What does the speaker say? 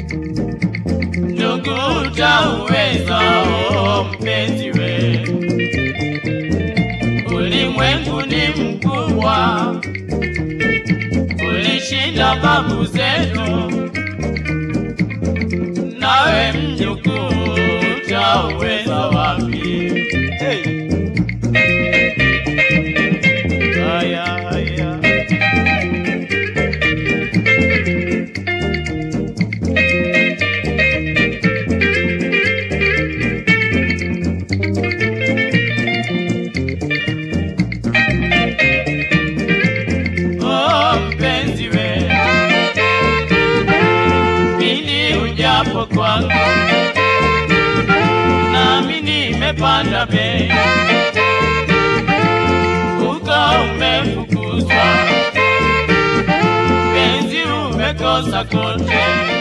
ndugu utauweza oh, mpenzi we ulimwengu ni mkubwa ulishinda babu zetu nawe mjukuu utauweza wapi hey. Aya, aya. Oh, mpenzi we, pindi ujapo kwangu, nami nimepanda bei, uko umefukuzwa, penzi umekosa kote